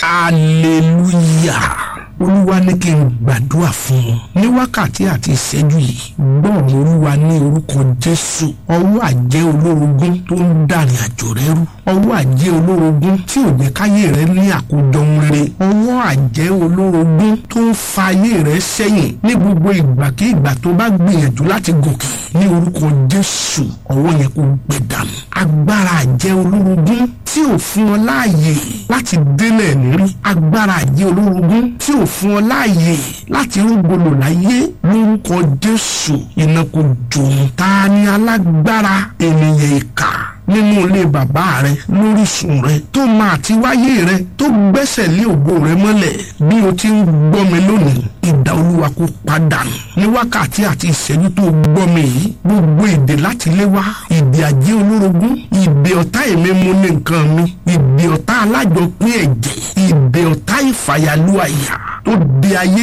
hallelujah olúwa ní kí n gbàdúrà fún wọn ní wákàtí àti ìṣẹ́jú yìí gbọ́ọ̀rọ̀ olúwa ní orúkọ jésù ọwọ́ àjẹ́ olórogún tó ń dàrin àjò rẹ rú ọwọ́ àjẹ́ olórogún tí ò jẹ́ káyé rẹ ní àkójọ rere ọwọ́ àjẹ́ olórogún tó ń fa ayé rẹ sẹ́yìn ní gbogbo ìgbàkigbà tó bá gbìyànjú láti gòkè ní orúkọ jésù ọwọ́ yẹn kò gbẹ dànù agbára àjẹ́ olórogún tí ò fún ọ láàyè láti délẹ̀ lérí agbára àjẹ́ olórogún tí ò fún ọ láàyè láti rúgbòlò láyé lórúkọ jésù iná kò jòun ta ni alágbára ènìyàn ìkà nínú ilé bàbá rẹ lórísun rẹ tó máa ti wáyé rẹ tó gbẹ́sẹ̀ lé ògo rẹ mọ́lẹ̀ bí o ti ń gbọ́ mi lónìí ìdá olúwa kó padànù ní wákàtí àti ìṣẹ́jú tó gbọ́ mi yìí gbogbo èdè láti lé wá ìdè àjẹ́ olórogún ìdè ọ̀tá èmi mú ní nǹkan mi ìdè ọ̀tá alájọpín ẹ̀jẹ̀ ìdè ọ̀tá ìfàyàlú àyà tó di ayé